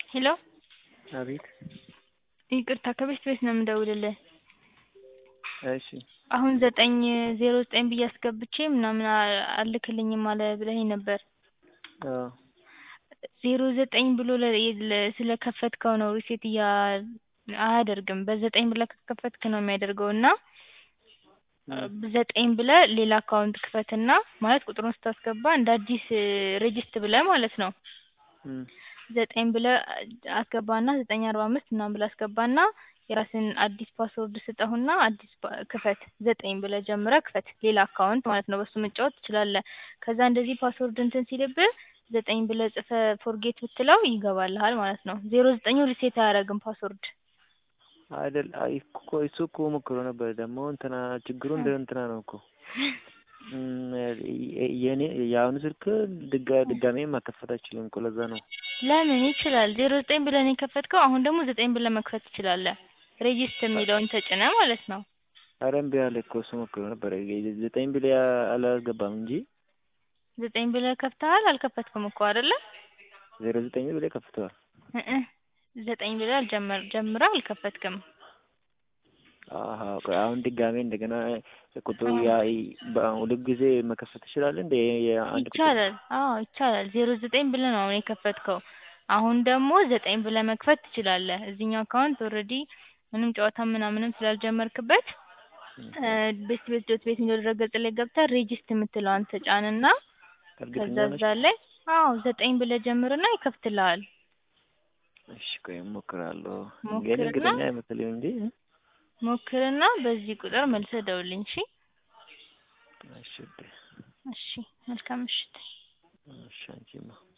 ሄሎ አቤት ይቅርታ ከቤት ቤት ነው የምደውልልህ። እሺ አሁን ዘጠኝ ዜሮ ዘጠኝ ብዬ አስገብቼ ምናምን አ- አልክልኝም አለ ብለኸኝ ነበር። አዎ ዜሮ ዘጠኝ ብሎ ለ- ለ- ስለከፈትከው ነው ሪሴት እያ አያደርግም። በዘጠኝ ብለህ ከከፈትክ ነው የሚያደርገው እና ዘጠኝ ብለህ ሌላ አካውንት ክፈትና ማለት ቁጥሩን ስታስገባ እንደ አዲስ ሬጅስት ብለህ ማለት ነው እም ዘጠኝ ብለህ አስገባና ዘጠኝ አርባ አምስት ምናምን ብለህ አስገባና የራስህን አዲስ ፓስወርድ ስጠውና አዲስ ፓ- ክፈት ዘጠኝ ብለህ ጀምረህ ክፈት ሌላ አካውንት ማለት ነው በሱ መጫወት ትችላለህ። ከዛ እንደዚህ ፓስወርድ እንትን ሲልብህ ዘጠኝ ብለህ ጽፈህ ፎርጌት ብትለው ይገባልሃል ማለት ነው። ዜሮ ዘጠኙ ሪሴት አያደርግም ፓስወርድ አይደል አይ እኮ እሱ እኮ ሞክሮ ነበር ደግሞ እንትና ችግሩ እንደ እንትና ነው እኮ እም የኔ የአሁኑ ስልክ ድጋ ድጋሜ ማከፈት አይችልም እኮ ለዛ ነው። ለምን ይችላል? ዜሮ ዘጠኝ ብለህ ነው የከፈትከው አሁን ደግሞ ዘጠኝ ብለህ መክፈት ትችላለህ። ሬጂስት የሚለውን ተጭነህ ማለት ነው። ኧረ እምቢ አለ እኮ እሱ ሞክሮ ነበር ዘጠኝ ብለህ አላስገባም እንጂ ዘጠኝ ብለህ ከፍተሃል አልከፈትክም እኮ አይደለ? ዜሮ ዘጠኝ ብለህ ከፍተዋል። እህ ዘጠኝ ብለህ አልጀመር ጀምረህ አልከፈትክም። አሀ ቆይ አሁን ድጋሜ እንደገና ቁጥሩ ያ በሁለት ጊዜ መከፈት ትችላለህ እንደ የአንድ ቁጥር ይቻላል። አዎ ይቻላል። ዜሮ ዘጠኝ ብለህ ነው አሁን የከፈትከው። አሁን ደግሞ ዘጠኝ ብለህ መክፈት ትችላለህ። እዚህኛው አካውንት ኦልሬዲ ምንም ጨዋታ ምናምንም ስላልጀመርክበት ቤት ቤት ዶት ቤት የሚለው ድረገጽ ላይ ገብተህ ሬጂስት የምትለዋን ተጫንና እርግጠኛ ከዛ ነሽ? እዛ ላይ አዎ ዘጠኝ ብለህ ጀምርና ይከፍትልሃል። እሺ ቆይ እሞክራለሁ። ግን ሞክርና እርግጠኛ አይመስለኝም እንጂ ሞክርና በዚህ ቁጥር መልሰህ ደውልልኝ እሺ። እሺ እሺ መልካም ምሽት። እሺ አንቺማ